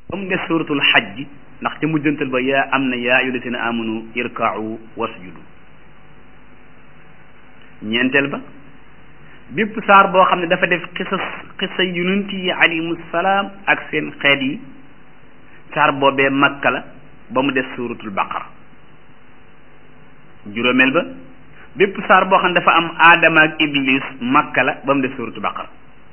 ba mu des suratul xajj ndax ca mujjantal ba yaa am na yaa ayyuhallaziina amanu irka'u wasjudu ñeenteel ba bépp saar boo xam ne dafa def xisas xisa yonent yi alayhimu salaam ak seen xeet yi saar boobee makka la ba mu des suratul baqara juróomeel ba bépp saar boo xam ne dafa am aadama ak iblis makka la ba mu des suratul baqara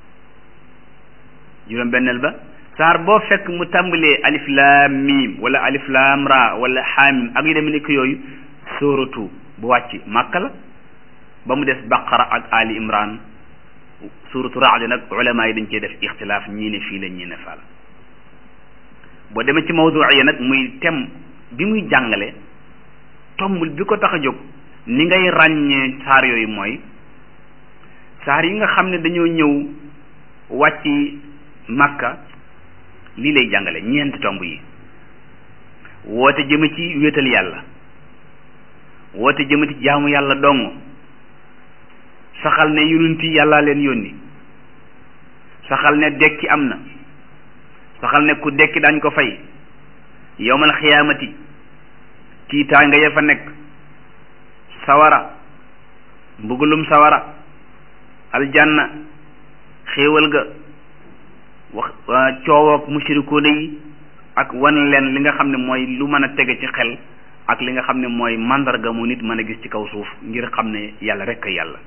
juróom benneel ba saar boo fekk mu tàmbalee alif laam miim wala alif laam ra wala xaamim ak yu demee ni ko yooyu sóoratu bu wàcc màkka la ba mu des baqara ak ali imran suuratu raad nag ulama yi dañ cee def ixtilaaf ñii ne fii la ñii ne faa la boo demee ci mawduiya nag muy tem bi muy jàngale tombul bi ko tax a jóg ni ngay ràññee saar yooyu mooy saar yi nga xam ne dañoo ñëw wàcc makka lii lay jàngale ñeenti tomb yi woote jëme ci wéetal yàlla woote jëme ci jaamu yàlla dong saxal ne yonent yi yàllaa leen yónni saxal ne dekki am na saxal ne ku dekki dañ ko fay yowmal xiyaamati tiitaanga ya fa nekk sawara mbugulum sawara aljanna xéewal ga wax coowoog mushrikoona yi ak wan leen li nga xam ne mooy lu mën a tege ci xel ak li nga xam ne mooy màndarga mu nit mën a gis ci kaw suuf ngir xam ne yàlla rekk yàlla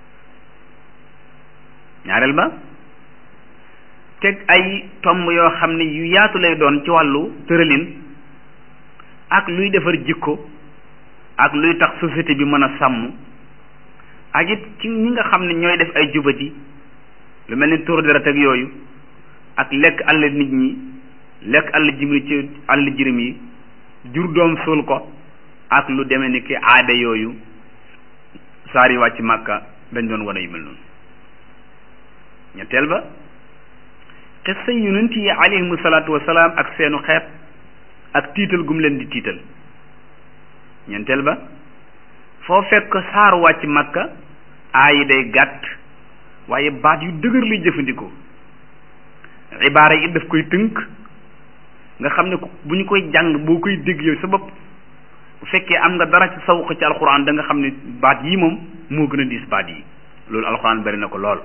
ñaareel ba teg ay tomb yoo xam ne yu yaatu lay doon ci wàllu tëralin ak luy defar jikko ak luy tax société bi mën a sàmm ak it ci ñi nga xam ne ñooy def ay jubati lu mel ni tur deret ak yooyu ak lekk àll nit ñi lekk àll jimri ci àll jirim yi jur doom suul ko ak lu demee ni ki aada yooyu saar yi wàcc màkka dañ doon wane yu mel noonu ñetteel ba xissa yonent yi alayhimu salaatu wasalaam ak seenu xeet ak tiital gum leen di tiital ñeenteel ba foo fekk saar wàcc màkka aayi day gàtt waaye baat yu dëgër lay jëfandikoo ibaara yi daf koy tënk nga xam ne bu ñu koy jàng boo koy dégg yow sa bopp bu fekkee am nga dara ci sawq ci alxuraan da nga xam ne baat yi moom moo gën a diis baat yi loolu alxuraan bari na ko lool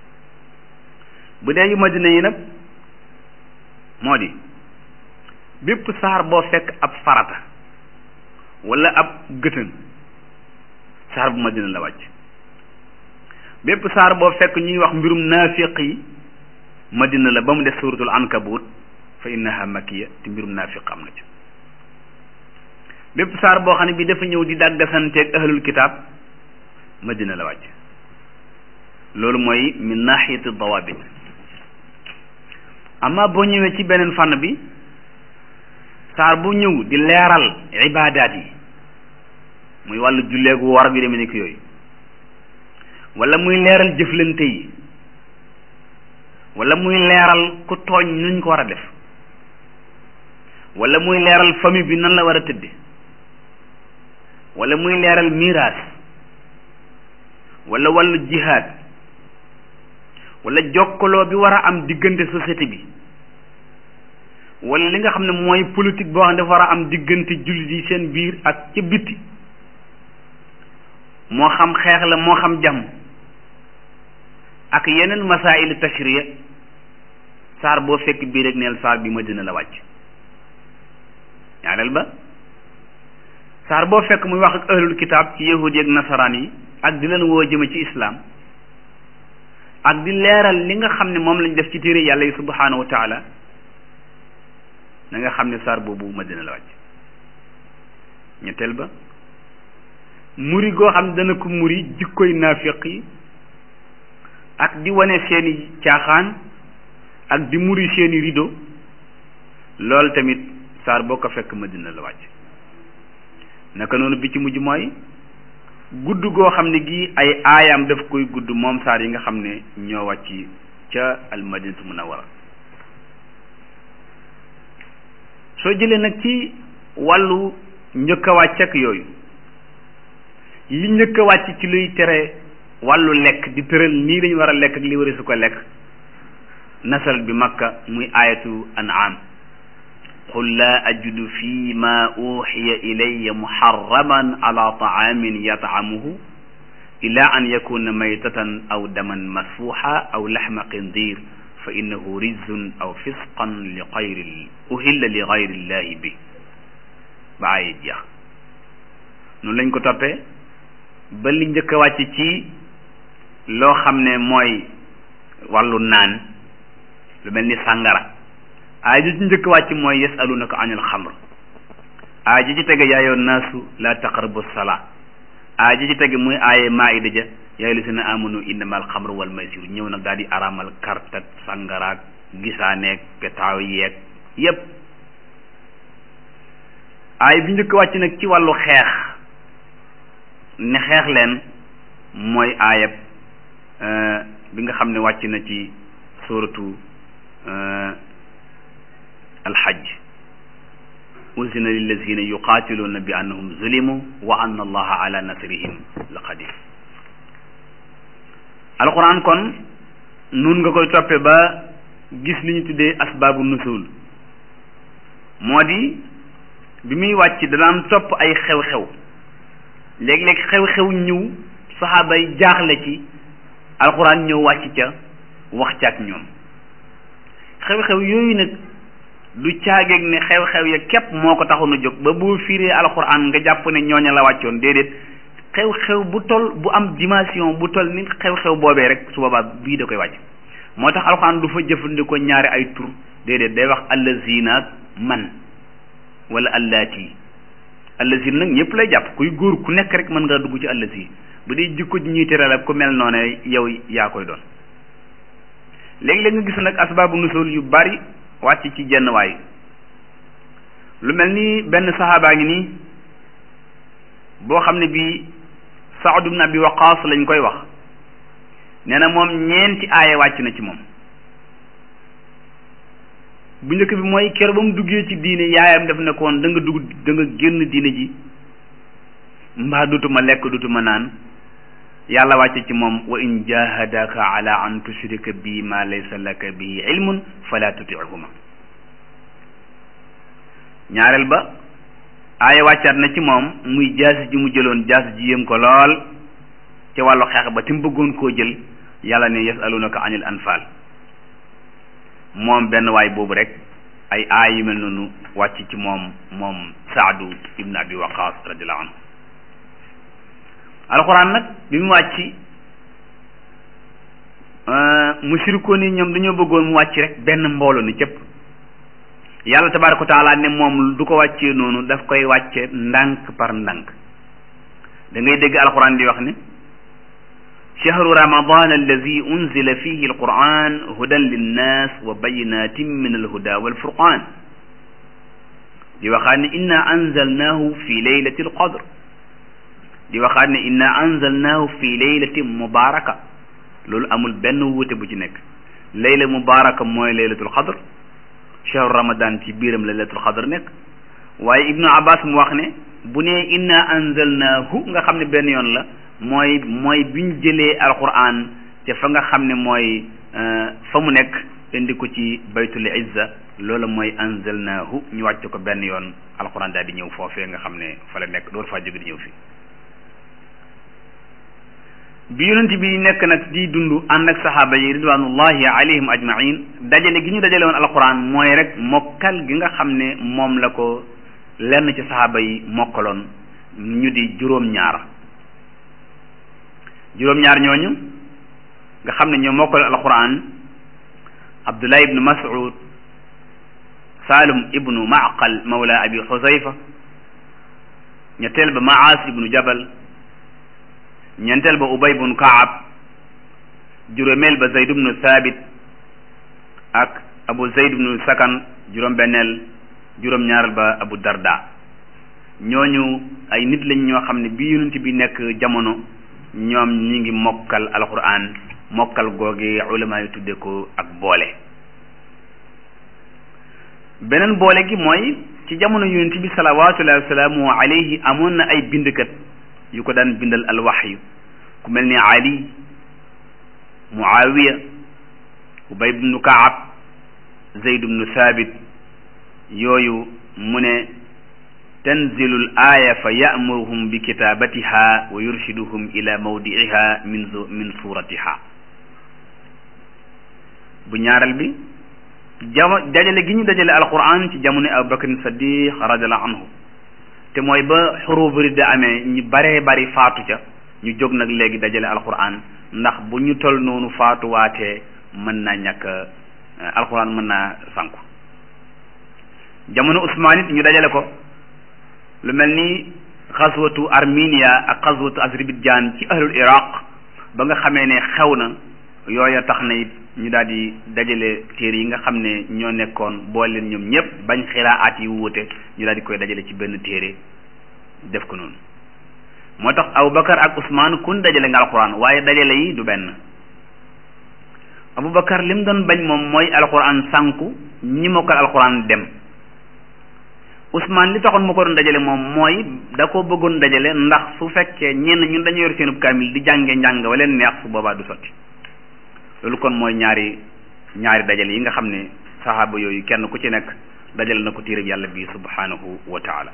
bu dee yu madina yi nag moo di bépp saar boo fekk ab farata wala ab gëtën saar bu madina la wàcc bépp saar boo fekk ñuy wax mbirum naafiq yi madina la ba mu def suratul ankabut fa innaha makiya te mbirum naafiq am na ci bépp saar boo xam ne bi dafa ñëw di dàggasanteeg ahlul kitaab madina la wàcc loolu mooy min nahiyati dawabit amma boo ñëwee ci beneen fànn bi saar bu ñëw di leeral ibaadaat yi muy wàllu julleegu war bi demee ni ki yooyu wala muy leeral jëflante yi wala muy leeral ku tooñ nuñ ko war a def wala muy leeral famille bi nan la war a tëdde wala muy leeral miraas wala wàllu jihaad wala jokkaloo bi war a am diggante société bi wala li nga xam ne mooy politique boo xam ne dafa war a am diggante jullit yi seen biir ak ca bitti moo xam xeex la moo xam jàmm ak yeneen masaa'ilu tashriya saar boo fekk bii rek neel saar bi Madina la wàcc ñaareel ba saar boo fekk muy wax ak ahlul kitaab ci yahudi ak nasaraan yi ak di leen woo jëme ci islaam ak di leeral li nga xam ne moom lañ def ci téere yàlla yi subhanahu wa taala na nga xam ne saar boobu Madina la wàcc ñetteel ba muri goo xam ne dana ko muri jikkoy naafiq yi ak di wane seeni caaxaan ak di muri seeni rido loolu tamit saar boo ko fekk Madina la wàcc naka noonu bi ci mujj mooy gudd goo xam ne gii ay aayaam daf koy gudd moom saar yi nga xam ne ñoo wàcc ca al madinatu munawwara soo jëlee nag ci wàllu njëkk a wàcc ak yooyu li njëkk a wàcc ci luy tere wàllu lekk di tëral nii lañu war a lekk ak li wari su ko lekk nasal bi makka muy ayatu an'am qul laa ajidu fi ma uxiya ilaya muharraman ala taamin yatcamuhu ila an yakuna maytatan aw daman masfuxa aw laxma qindir fa innahu rijzun aw fisqan li xayri uhilla li xayri illahi bi ba ay jeex noonu lañ ko toppee ba li njëkk a wàcc ci loo xam ne mooy wàllu naan lu mel ni sàngara aay ji ci njëkk a wàcc mooy yasalunaka anil xamr aay ji ci tege yaayoon naasu la taqrabu salaa aay ji ci tege muy aaye maayida ja yaa lasina amanu innamal xamru wal maysir ñëw nag daal di araamal kartat sàngaraak gisaaneeg petaaw yeeg yépp aay bi njëkk wàcc nag ci wàllu xeex ne xeex leen mooy aayab bi nga xam ne wàcc na ci suratu alxajj uzina lillazina yuqaatiluuna bi annahum zulimu wa anna allaha ala nasrihim la qadir alquran kon nun nga koy toppe ba gis li ñu tuddee asbaabu nusul moo di bi muy wàcc danaan topp ay xew-xew léeg-léeg xew-xew ñëw saxaaba yi jaaxle ci alquran ñëw wàcc ca wax ca ak ñoom xew-xew yooyu nag du caageeg ne xew-xew ya képp moo ko taxoon a jóg ba boo fiiree alquran nga jàpp ne ñooña la wàccoon déedéet xew-xew bu tol bu am dimension bu tol ni xew-xew boobee rek su boobaa bii da koy wàcc moo tax alquran du fa jëfandikoo ñaari ay tur déedéet day wax allazina ak man wala allaati allazina nag ñëpp lay jàpp kuy góor ku nekk rek mën ngaa dugg ci allazi bu dee jikko ji ñuy terale ku mel noonu yow yaa koy doon léegi-léeg nga gis nag asbaabu nusul yu bari wàcc ci jenn waay lu mel ni benn saxaabaa ngi nii boo xam ne bii Saad ibn Abi Waqaas lañ koy wax nee na moom ñeenti aaya wàcc na ci moom bu njëkk bi mooy kër ba mu duggee ci diine yaayam daf ne ko woon da nga dugg da nga génn diine ji mbaa dutuma lekk dutuma naan yàlla wàcce ci moom wa in jahadaka ala an tushrika bi ma laysa laka bihi ilmun fala tutihuma ñaareel ba aaya wàccaat na ci moom muy jaasi ji mu jëloon jaasi ji yëm ko lool ci wàllu xeex ba te mu bëggoon koo jël yàlla ne yasalunaka anil anfal moom benn waay boobu rek ay aay yu mel noonu wàcc ci moom moom saadu ibn abi waqas radiallahu anhu alxuraan nag bi mu wàcc mushrikoon yi ñoom dañoo bëggoon mu wàcc rek benn mbooloo ni cëpp yàlla tabaraka wa taala ne moom du ko wàccee noonu daf koy wàcce ndànk par ndànk da ngay dégg alxuraan di wax ne shahru ramadan alladi unzila fihi alquran hudan linnas wa bayinatin min alhuda walfurqan di waxaat ne inna anzalnahu fi leylati alqadr di waxaat ne inna anzalnahu fi laylatin mubaraka loolu amul benn wuute bu ci nekk layla mubaraka mooy laylatul qadr shahru ramadan ci biiram laylatul qadr nekk waaye ibnu abbas mu wax ne bu ne inna anzalnahu nga xam ne benn yoon la mooy mooy biñ jëlee alquran te fa nga xam ne mooy fa mu nekk indi ko ci baytul izza loolu mooy anzalnahu ñu wàcc ko benn yoon alquran daal di ñëw foofee nga xam ne fa la nekk door faa jóge di ñëw fi bi yonent bi nekk nag di dund ànd ak saxaaba yi ridwanullahi alayhim ajmain dajale gi ñu dajale woon alquran mooy rek mokkal gi nga xam ne moom la ko lenn ci saxaaba yi mokkaloon ñu di juróom-ñaar juróom-ñaar ñooñu nga xam ne ñoo mokkal alquran abdullah ibnu mas'ud salum ibnu maqal mawla abi xusayfa ñetteel ba maas ibnu jabal ñeenteel ba ubay bun kaab juróomeel ba zayd ibnu thabit ak abu zayd ibnu sakan juróom-benneel juróom-ñaaral ba abu darda ñooñu ay nit lañ ñoo xam ne bi yonent bi nekk jamono ñoom ñi ngi mokkal alquran mokkal googi ulama yi tudde ko ak boole beneen boole gi mooy ci jamono yonent bi salawatullahi wasalaamu alayhi amoon na ay bindkat yu ko daan bindal alwaxyu ku mel ni ali muawiya ubay bnu kaab zayd bnu thabit yooyu mu ne tanzilul aaya fa ya'muruhum bi kitaabatiha wa yurshiduhum ila mawdi'iha min min suratiha bu ñaareel bi jama dajale gi ñu dajale alquran ci jamono Abu Bakr Saddiq radiallahu anhu te mooy ba xuruuf ridda amee ñu baree bari faatu ca ñu jóg nag léegi dajale alquran ndax bu ñu tol noonu faatuwaatee mën naa ñàkk alquran mën naa sànku jamono Usmaan it ñu dajale ko lu mel ni xaswatu Armenia ak xaswatu Azerbaïdjan ci ahlul Iraq ba nga xamee ne xew na yooya tax na it ñu daal di dajale téere yi nga xam ne ñoo nekkoon boole leen ñoom ñëpp bañ xiraat yi wuute ñu daal di koy dajale ci benn téere def ko noonu moo tax Aboubacar ak Ousmane kun dajale nga alquran waaye dajale yi du benn Aboubacar lim doon bañ moom mooy alquran sànku ñi mokkal alquran dem Ousmane li taxoon ma ko doon dajale moom mooy da ko bëggoon dajale ndax su fekkee ñenn ñun dañu yor seenub kaamil di jànge njàng wa leen neex su boobaa du sotti loolu kon mooy ñaari ñaari dajale yi nga xam ne saxaaba yooyu kenn ku ci nekk dajale na ko téereb yàlla bi subhanahu wa taala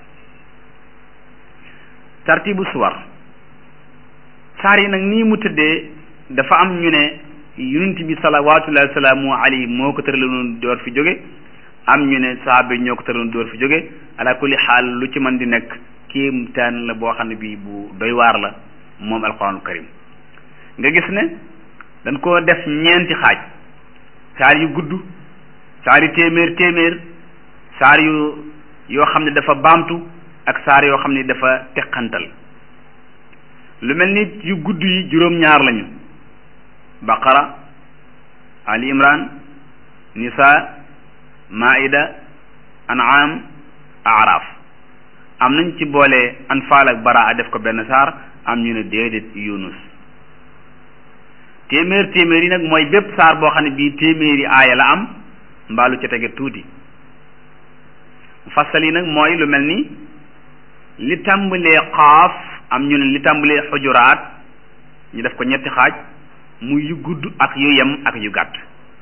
tartibu suwar saar yi nag nii mu tëddee dafa am ñu ne yonent bi salawaatullahi wa salaamu alayhi moo ko tëraloon door fi jóge am ñu ne sahaaba yi ñoo ko tëraloon door fi jóge ala kulli xaal lu ci mën di nekk kéemtaan la boo xam ne bii bu doy waar la moom alquranul karim nga gis ne dañ koo def ñeenti xaaj saar yu gudd saar yu téeméer téeméer saar yu yoo xam ne dafa baamtu ak saar yoo xam ne dafa teqantal lu mel ni yu gudd yi juróom-ñaar lañu baqara ali imran nisa maida an'am araf am nañ ci boole anfaal ak baraa def ko benn saar am ñu ne déedéet yunus téeméer téeméer yi nag mooy bépp saar boo xam ne bii téeméeri aaya la am mbaalu ca tege tuuti fasal yi nag mooy lu mel ni li tàmbalee xaaf am ñu ne li tàmbalee xujuraat ñu def ko ñetti xaaj mu yu gudd ak yu yem ak yu gàtt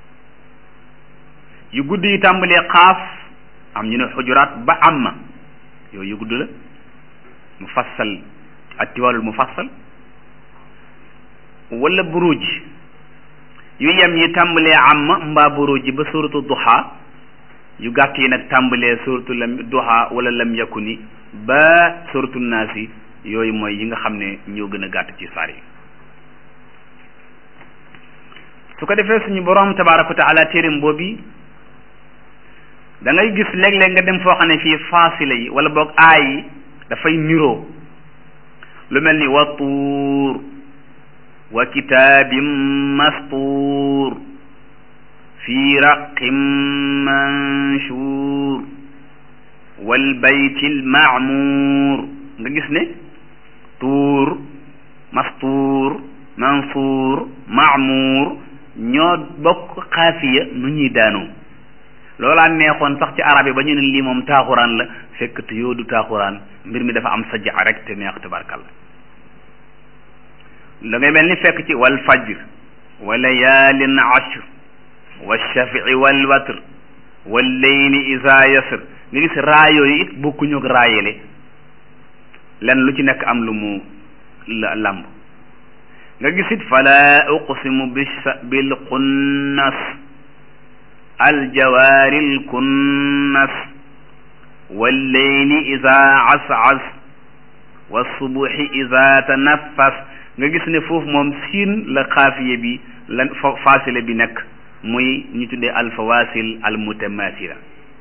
yu gudd yi tàmbalee xaaf am ñu ne xujuraat ba amma yooyu yu gudd la mu fassal ak tiwaalul mu fassal wala buruj yu yem yi tàmbalee amma mbaa buruj ba suratu duha yu gàtt yi nag tàmbalee suratu lam duha wala lam yakuni ba suratu naasi yooyu mooy yi nga xam ne ñoo gën a gàtt ci saar yi su ko defee suñu borom tabaaraka wa taala téereem boobi da ngay gis léeg-léeg nga dem foo xam ne fii faasila yi wala boog aay yi dafay niroo lu mel ni wa tuur wa kitaabin mastuur fi raqin manshuur wal baytil maamuur nga gis ne tuur mastuur mansuur maamuur ñoo bokk xaafiya nu ñuy daanoo loolaa neexoon sax ci arab yi ba ñu ne lii moom taaxuraan la fekk te yoo du taaxuraan mbir mi dafa am sajja rek te neex tabarkalla da ngay mel ni fekk ci wal fajr wa layaalin ashr wa shafii wal watr wal layli isa yasr nga gis raa yooyu it bokkuñu ak raayele len lu ci nekk am lu mu làmb nga gis it fala uqsimu bil xunnas aljawaaril kunnas walleyli ida asas wassubuhi ida tanaffas nga gis ne foofu moom siin la xaafiye bi la faasile bi nekk muy ñu tuddee alfawasil almutamathila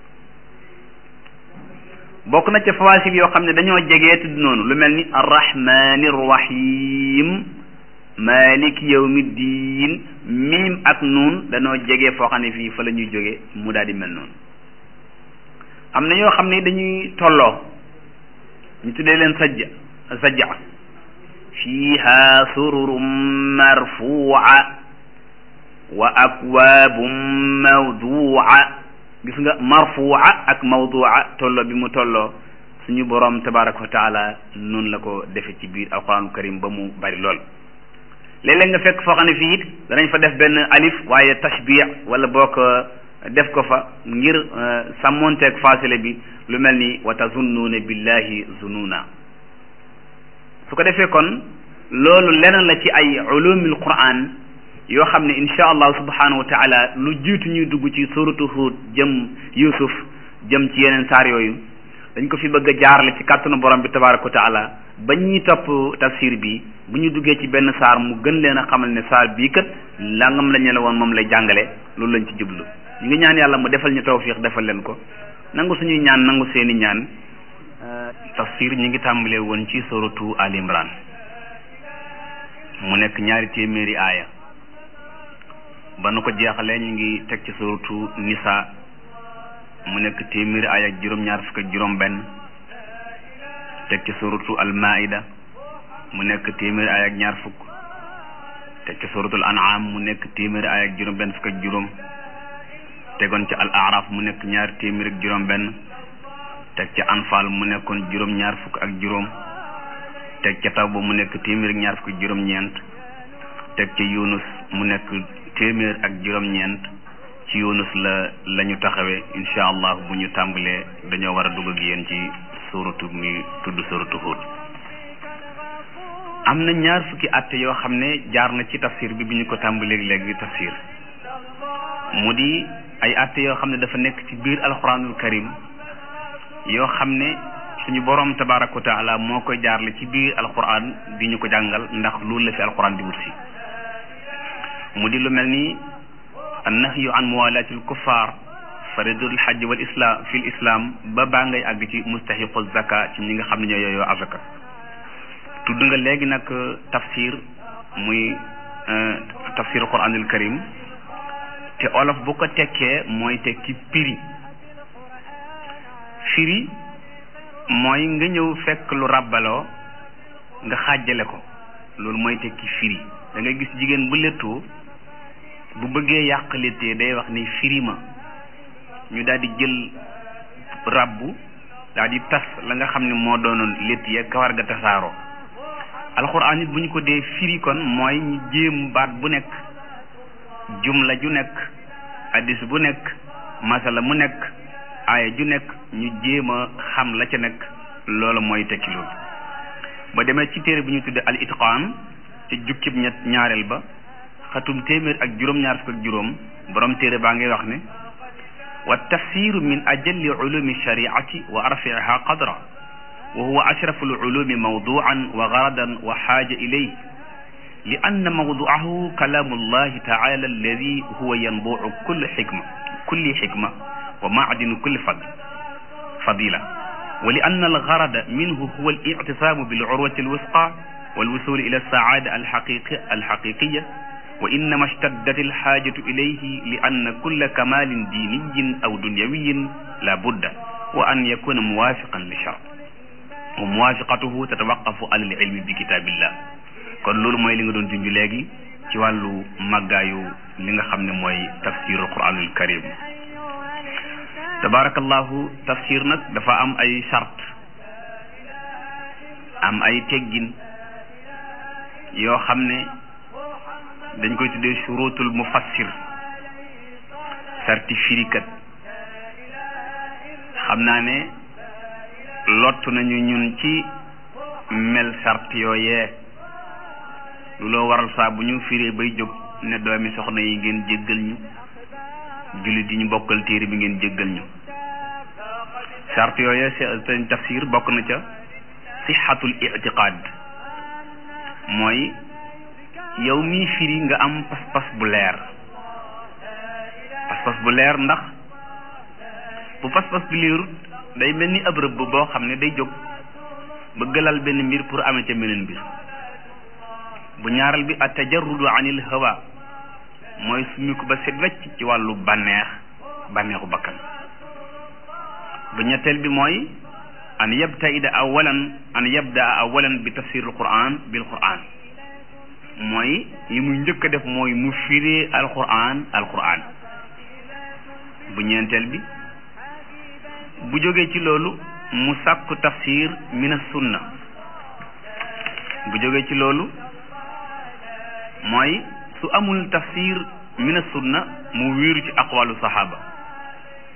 bokk na ca fawasil yoo xam ne dañoo jegee tudd noonu lu mel ni arrahmani rrahim malik yawmi diin miim ak nuun dañoo jege foo xam ne fii fa la ñuy jóge mu daal di mel noonu am na yoo xam ne dañuy tolloo ñu tuddee leen sajja sajja fiiha sururum marfuuca wa akwaabum mawduuca gis nga marfuuca ak mawduuca tolloo bi mu tolloo suñu boroom tabaraka wa taala noonu la ko defe ci biir alquranul karim ba mu bari lool léeg-léeg nga fekk foo xam ne fii it danañ fa def benn alif waaye tashbih wala bokk def ko fa ngir sàmmonteeg faasile bi lu mel ni wa tazunnuuna billahi zununa su ko defee kon loolu leneen la ci ay ulumil quran yoo xam ne insha allahu subhanahu wa taala lu jiitu ñuy dugg ci suratu Hud jëm Yusuf jëm ci yeneen saar yooyu dañ ko fi bëgg a jaarale ci kàttanu borom bi tabaraka wa taala ba ñuy topp tafsir bi bu ñu duggee ci benn saar mu gën leen a xamal ne saar bii kat langam lañu la woon moom lay jàngale loolu lañ ci jublu ñu ngi ñaan yàlla mu defal ñu tawfiq defal leen ko nangu suñuy ñaan nangu seeni ñaan tafsir ñi ngi tàmbalee woon ci suratu Al Imran mu nekk ñaari téeméeri aaya ba nu ko jeexalee ñu ngi teg ci suratu Nisa mu nekk téeméeri aaya ak juróom-ñaar fukk ak juróom-benn teg ci suratu Al Maida mu nekk téeméeri aaya ak ñaar fukk teg ci suratul An'am mu nekk téeméeri aaya ak juróom-benn fukk ak juróom tegoon ci Al Araf mu nekk ñaar téeméeri ak juróom-benn teg ci Anfal mu nekkoon juróom-ñaar fukk ak juróom teg ca Tawba mu nekk téeméer ak ñaar fukk ak juróom-ñeent teg ca Yunus mu nekk téeméer ak juróom-ñeent ci Yunus la la ñu taxawee incha allah bu ñu tàmbalee dañoo war a dugg ak yéen ci suratu mi tudd suratu Hud am na ñaar fukki atte yoo xam ne jaar na ci tafsir bi bi ñu ko tàmbalee léegi tafsir mu di ay atte yoo xam ne dafa nekk ci biir alquranul karim yoo xam ne suñu borom tabaraka wa taala moo koy jaarle ci biir alquran di ñu ko jàngal ndax loolu la fi alquran di wut si mu di lu mel ni annahyu an muwalatil kuffar faridul hajj wal islam fil islam ba baa ngay àgg ci mustahiqu zaka ci ñi nga xam ne ñoo yooyoo azaka tudd nga léegi nag tafsir muy tafsir alquranul karim te olof bu ko tekkee mooy tekki piri firi mooy nga ñëw fekk lu ràbbaloo nga xàjjale ko loolu mooy tekki firi da nga gis jigéen bu lettoo bu bëggee yàq lettee day wax ni firi ma ñu daal di jël ràbbu daal di tas la nga xam ne moo doonoon lett ya kawar ga tasaaroo alxuraan it bu ñu ko dee firi kon mooy ñu jéem baat bu nekk jumla ju nekk hadis bu nekk masala mu nekk aaya ju nekk ñu jéem a xam la ca nekk loolu mooy tekki loolu ba demee ci téere bu ñu tudde al itqaan ci jukkib ñett ñaareel ba xatum téeméer ak juróom-ñaar fukk ak juróom borom téere baa ngay wax ne wa tafsiru min ajalli ulumi shariati wa arfiha qadra wa huwa ashrafu al ulumi mawduan wa garadan wa xaaja ilayh li anna mawduahu kalaamu llahi taala alladi huwa yanbucu kulli xikma kulli xikma wa maadinu kulli fadl fadila wa li anna algarada minhu huwa alictisaamu bilcurwati alwusqa walwusuli ila alsacaada alxaqiqi alxaqiqiya wa innama ishtaddat alxaajatu ilayhi li anna kulla kamalin diiniyin aw dunyawiyin la budda wa an yakuna muwaafiqan li shar wa muwaafiqatuhu tatawaqafu ala alilmi bi kitaabillah kon loolu mooy li nga doon junj léegi ci wàllu màggaayu li nga xam ne mooy tafsirul quranul karim tabarakallahu tafsir nag dafa am ay sart am ay teggin yoo xam ne dañ koy tuddee shurutul mufassir sarti firikat xam naa ne lottu nañu ñun ci mel sart yooyee lu loo waral saa bu ñu firee bay jóg ne doomi soxna yi ngeen jéggal ñu jullit yi ñu bokkal téere bi ngeen jéggal ñu sart yooye seen tafsir bokk na ca sixatul itiqaad mooy yow mii firi nga am pas-pas bu leer pas-pas bu leer ndax bu pas-pas bi leerut day mel ni ab rëbb boo xam ne day jóg ba gëlal benn mbir pour amee ca meneen mbir bu ñaaral bi at tajarrudu anil hawa mooy suñu ko ba set wecc ci wàllu bànneex bànneexu bakkan bu ñetteel bi mooy an yabtaida awalan an yabdaa awalan bi tafsir al quran bil quran mooy li muy njëkk a def mooy mu firee al quran al quran bu ñeenteel bi bu jógee ci loolu mu sàkku tafsir min as sunna bu jógee ci loolu mooy su amul tafsir min as sunna mu wéeru ci aqwalu sahaba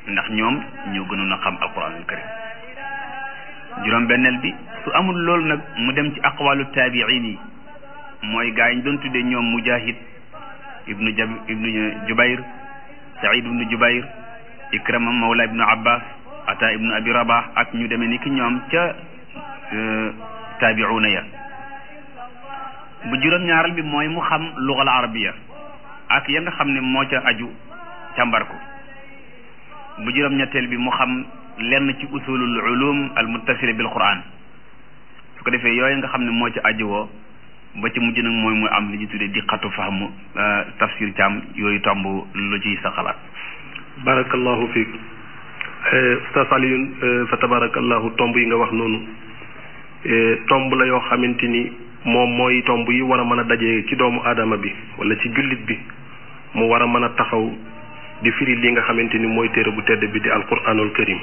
ndax ñoom ñoo gënoon a xam alquranul karim juróom benneel bi su amul loolu nag mu dem ci aqwalu taabiin yi mooy gaa yi ñu doon tuddee ñoom mujahid ibnu jab ibnu jubayr saïd ibnu jubayr ikrama mawla ibnu abbas ata ibnu abi rabah ak ñu demee ni ki ñoom ca taabiuna ya bu juróom-ñaaral bi mooy mu xam lugal arabiya ak ya nga xam ne moo ca aju càmbar ko bu juróom-ñetteel bi mu xam lenn ci usulul ulum al muttasila bil quran su ko defee yooyu nga xam ne moo ca aju woo ba ci mujj nag mooy mu am li ñu tuddee di xatu fahmu tafsir càmm yooyu tomb lu ciy sa xalaat barakallahu fiik ustaz Alioune fa tabarakallahu tomb yi nga wax noonu tomb la yoo xamante ni moom mooy tomb yi war a mën a daje ci doomu aadama bi wala ci jullit bi mu war a mën a taxaw di firi li nga xamante ni mooy téere bu tedd bi di alquranul karim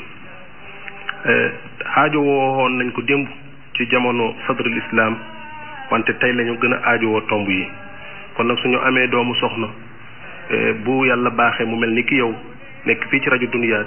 aajo woon nañ ko démb ci jamono sadrul islam wante tey lañu gën a aajowoo tomb yi kon nag suñu amee doomu soxna bu yàlla baaxee mu mel ni ki yow nekk fii ci rajo Dunya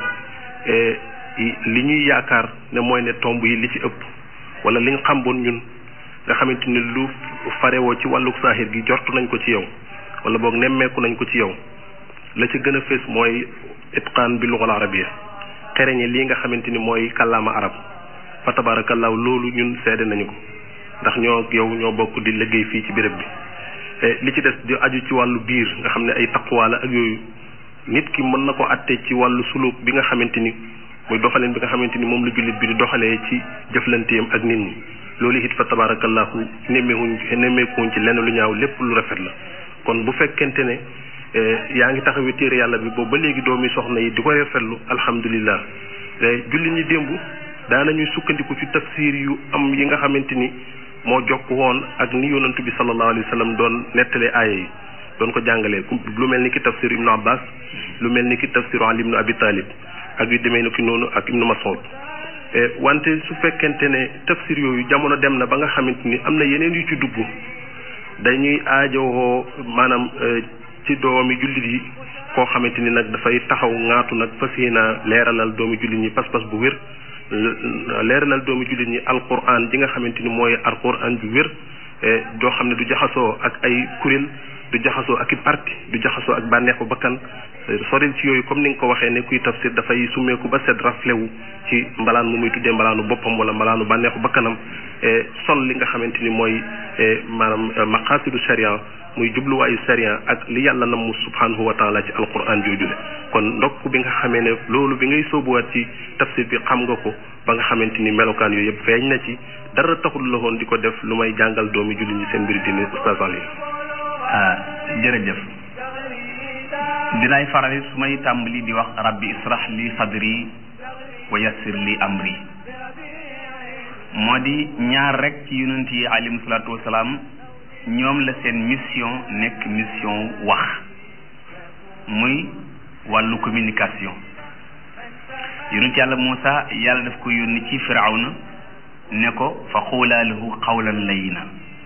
li ñuy yaakaar ne mooy ne tomb yi li ci ëpp wala li nga xamboon ñun nga xamante ni lu farewoo ci wàllu saahir gi jortu nañ ko ci yow wala boog nemmeeku nañ ko ci yow la ci gën a fees mooy itqaan bi lugal arabiya xereñe lii nga xamante ni mooy kàllaama arab fa tabaarakallaahu loolu ñun seede nañu ko ndax ñoo yow ñoo bokk di liggéey fii ci béréb bi li ci des di aju ci wàllu biir nga xam ne ay taqwa la ak yooyu nit ki mën na ko àtte ci wàllu suluk bi nga xamante ni muy doxaleen bi nga xamante ni moom la jullit bi di doxalee ci jëflanteem ak nit ñi loolu it fa tabarakallahu nemmeekuñ nemmeekuñ ci lenn lu ñaaw lépp lu rafet la kon bu fekkente ne yaa ngi taxawee téere yàlla bi boobu ba léegi doomi soxna yi di ko rafetlu alhamdulillah jullit ñi démb daanañuy sukkandiku ci tafsir yu am yi nga xamante ni moo jokk woon ak ni yonantu bi sallallahu alayhi wa sallam doon nettalee aaya yi doon ko jàngalee lu mel ni ki tafsir ibnu abbas lu mel ni ki tafsir ali ibnu abi talib ak yu demee ni ki noonu ak ibnu mas'ud wante su fekkente ne tafsir yooyu jamono dem na ba nga xamante ni am na yeneen yu ci dugg dañuy aajowoo maanaam ci doomi jullit yi koo xamante ni nag dafay taxaw ŋaatu nag fas yéena leeralal doomi jullit ñi pas-pas bu wér leeralal doomi jullit ñi alquran ji nga xamante ni mooy alquran ju wér doo xam ne du jaxasoo ak ay kuréel du jaxasoo ak i parti du jaxasoo ak bànneexu bakkan soril ci yooyu comme ni nga ko waxee ne kuy tafsir dafay summeeku ba set raflewu ci mbalaan mu muy tuddee mbalaanu boppam wala mbalaanu bànneexu bakkanam sol li nga xamante ni mooy maanaam maqaasidu sharia muy jubluwaayu sharia ak li yàlla nam mu subhanahu wa taala ci alquran joojule kon ndokk bi nga xamee ne loolu bi ngay sóobuwaat ci tafsir bi xam nga ko ba nga xamante ni melokaan yooyu yëpp feeñ na ci dara taxul la woon di ko def lu may jàngal doomi julli ñi seen mbiri dini oustaz Alioune ah jërëjëf dinaay faral su may tàmbali di wax rabbi israh li sadri wa yassir li amri moo di ñaar rek ci yonent yi alayhim salaatu wasalaam ñoom la seen mission nekk mission wax muy wàllu communication yonent yàlla Muusa yàlla daf ko yónni ci firawna ne ko fa xuulaa lahu qawlan layina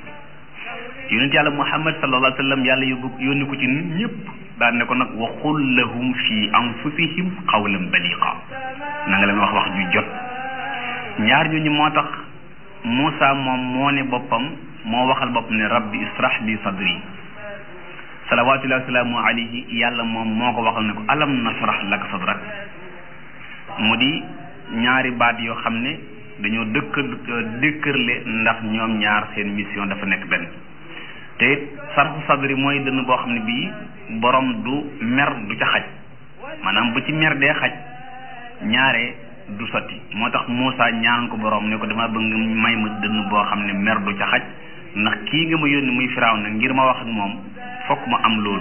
yonent yàlla muhammad sallallahu alayhi wa sallam yàlla yóbbu yónni ko ci nit ñëpp daan ne ko nag waxul lahum fi anfusihim qawlan baliqa na nga leen wax wax ju jot ñaar ñooñu moo tax Moussa moom moo ne boppam moo waxal boppam ne rabbi israh li sadri salawatullahi wasalaamu alayhi yàlla moom moo ko waxal ne ko alam nasrah laka sadrak mu di ñaari baat yoo xam ne dañoo dëkk dëkkërle ndax ñoom ñaar seen mission dafa nekk benn te it sarfu sadri mooy dënn boo xam ne bii borom du mer du ca xaj maanaam bu ci mer dee xaj ñaare du sotti moo tax Moussa ñaan ko borom ne ko dama bëgg nga may ma dënn boo xam ne mer du ca xaj ndax kii nga ma yónni muy firaaw na ngir ma wax ak moom fokk ma am loolu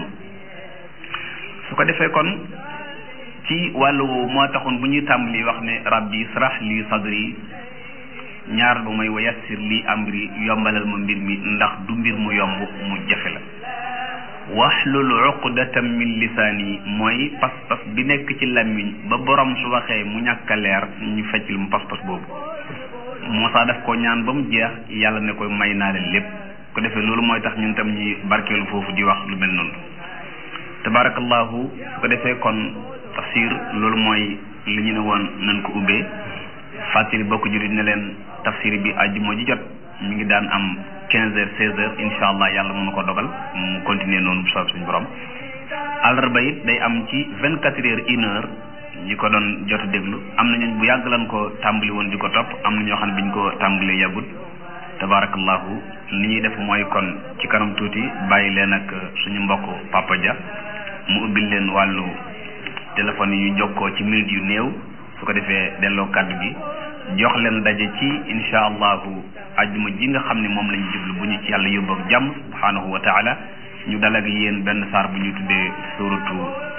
su ko defee kon ci wàllu woowu moo taxoon bu ñuy tàmbali wax ne rabbi israh li sadri ñaar bu may wa yassir li amri yombalal ma mbir mi ndax du mbir mu yomb mu jafe la waxlul uqdatam min lisaani mooy pas-pas bi nekk ci làmmiñ ba borom su waxee mu ñàkk a leer ñu feccil mu pas-pas boobu Moussa daf ko ñaan ba mu jeex yàlla ne koy may naa leen lépp ko defee loolu mooy tax ñun tam ñuy barkeelu foofu di wax lu mel noonu tabarakallahu su ko defee kon tafsir loolu mooy li ñu ne woon nañ ko ubbee fàttali bokk jurit ne leen tafsir bi àjjuma ji jot mi ngi daan am quinze heures seize heures incha allah yàlla mën na ko dogal mu continuer noonu bu soob suñu borom àllarba it day am ci vingt quatre heures une heure ñi ko doon jot a déglu am na ñooñ bu yàgg lan ko tàmbali woon di ko topp am na ñoo xam ne biñ ko tàmbalee yàggut tabarakallahu li ñuy def mooy kon ci kanam tuuti bàyyi leen ak suñu mbokk Papa Dia mu ubbil leen wàllu téléphone yu jokkoo ci minute yu néew su ko defee delloo kàddu gi jox leen daje ci insha allahu ajjuma ji nga xam ne moom lañu jublu bu ñu ci yàlla yóbbu ak jàmm subhanahu wa taala ñu dal ak yéen benn saar bu ñu tuddee suratu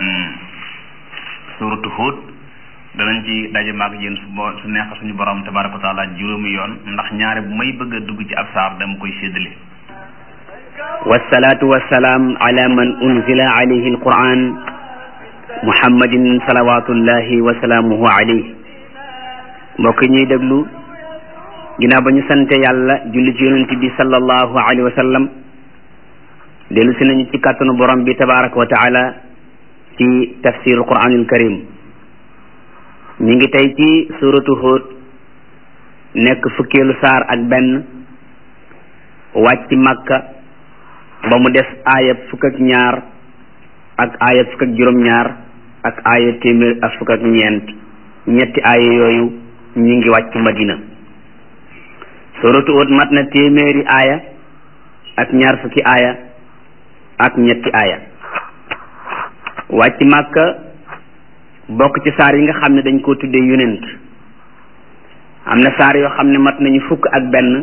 suratu Hud danañ ci daje maag yéen su bo su neex suñu borom tabaraka wa taala juróomi yoon ndax ñaare bu may bëgg a dugg ci ab saar dama koy séddale wasalaatu wasalaam ala man unzila alayhi alquran muhammadin salawatullahi wa salaamuhu alayhi mbokk ñuy déglu ginnaaw ba ñu sante yàlla julli ci yonent bi sallallahu alayhi wa sallam dellu si nañu ci kàttanu borom bi tabaraka wa taala ci tafsir alquranul karim ñu ngi tey ci suratu Hud nekk fukkeelu saar ak benn wàcc Makka ba mu des aaya fukk ak ñaar ak aaya fukk ak juróom-ñaar ak aaya téeméer ak fukk ak ñeent ñetti aaya yooyu ñu ngi wàcc Madina suratu Hud mat na téeméeri aaya ak ñaar fukki aaya ak ñetti aaya wàcc Makka bokk ci saar yi nga xam ne dañ koo tuddee yonent am na saar yoo xam ne mat nañu fukk ak benn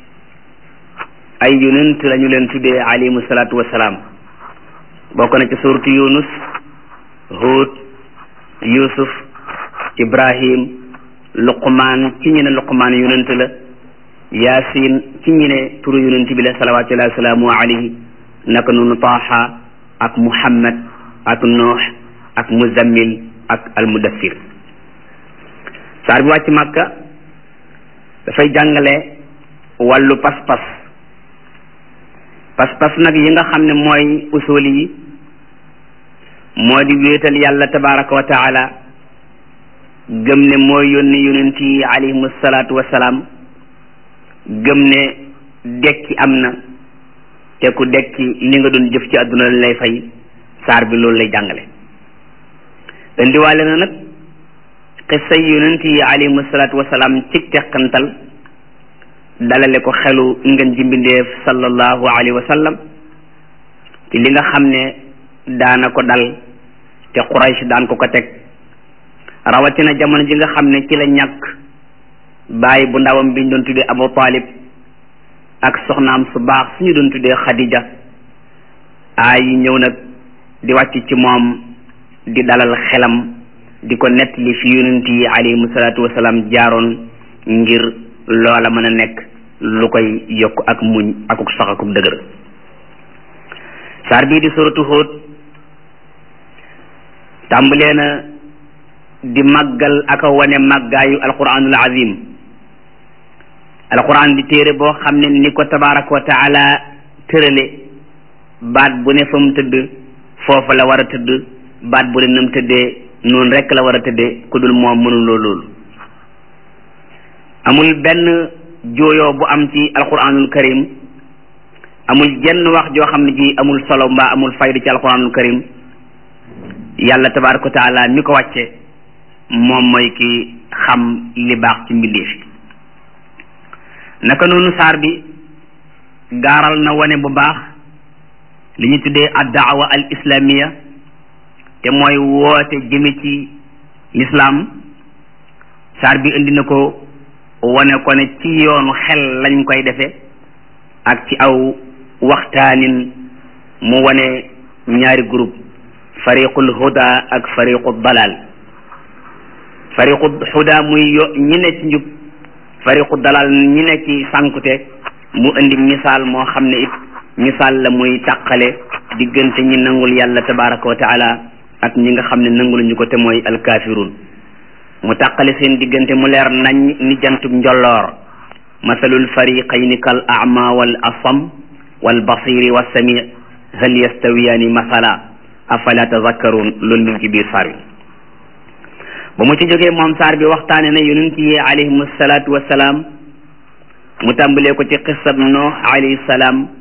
ay yonent lañu leen tuddee alayhimu salaatu wasalaam bokk na ci suuratu yunus hud yusuf ibrahim luqmaan ci ñi ne luqmaan yonent la yaasin ci ñi ne turu yonent bi la salawaatullahi wasalaamu alayhi naka noonu taaha ak muhammad ak nuux ak muzammil ak almudaffir saar bi wàcc màkka dafay jàngale wàllu pas-pas pas-pas nag yi nga xam ne mooy usul yi moo di wéetal yàlla tabaraka wa taala gëm ne mooy yónni yonent yi alayhimu salaatu wasalaam gëm ne dekki am na te ku dekki li nga doon jëf ci àdduna lañ lay fay saar bi loolu lay jàngale indiwaale na nag xissa yonent yi alayhimu salaatu wasalaam ci teqantal dalale ko xelu ngeen ji mbindeef sallallahu alayhi wa sallam ci li nga xam ne daana ko dal te Quraysh daan ko ko teg rawatina jamono ji nga xam ne ci la ñàkk bàyyi bu ndawam biñ doon tuddee Abu Talib ak soxnaam su baax suñu doon tuddee Khadija aay yi ñëw nag di wàcc ci moom di dalal xelam di ko nettali fi yonent yi alayhimu salaatu wasalaam jaaroon ngir loola mën a nekk lu koy yokk ak muñ akuk sax akuk dëgër saar bii di suratu Hud tàmbalee na di màggal ak a wane màggaayu alquranul azim alquran di téere boo xam ne ni ko tabaraka wa taala tërale baat bu ne fa mu tëdd foofa la war a tëdd baat bu ne nam tëddee noonu rekk la war a tëddee ku dul moom mënuloo loolu amul benn jooyoo bu am ci alquranul karim amul jenn wax joo xam ne ji amul solo mbaa amul fayda ci alquranul karim yàlla tabaraka wa taala mi ko wàcce moom mooy ki xam li baax ci mbindeef yi naka noonu saar bi gaaral na wane bu baax li ñu tuddee ad daawa al islamiya te mooy woote jëme ci lislaam saar bi indi na ko wane ko ne ci yoonu xel lañ koy defe ak ci aw waxtaanin mu wane ñaari groupe fariqul huda ak fariqu dalal fariqu huda muy yo ñi ne ci njub fariqu dalal ñi ne ci sànkute mu indi misaal moo xam ne it misaal la muy tàqale diggante ñi nangul yàlla tabaraka wa taala ak ñi nga xam ne nanguluñu ko te mooy alkaafiruun mu tàqale seen diggante mu leer nañ ni jantub njolloor masalul fariqayni kal ama wal asam wal basiri wa sami hal yastawiyaani masala afala tazakkaruun loolu mi ngi ci biir saar wi ba mu ci jógee moom saar bi waxtaane na yonent yi alayhimu salaatu wassalaam mu tàmbalee ko ci xisab noox alayhi salaam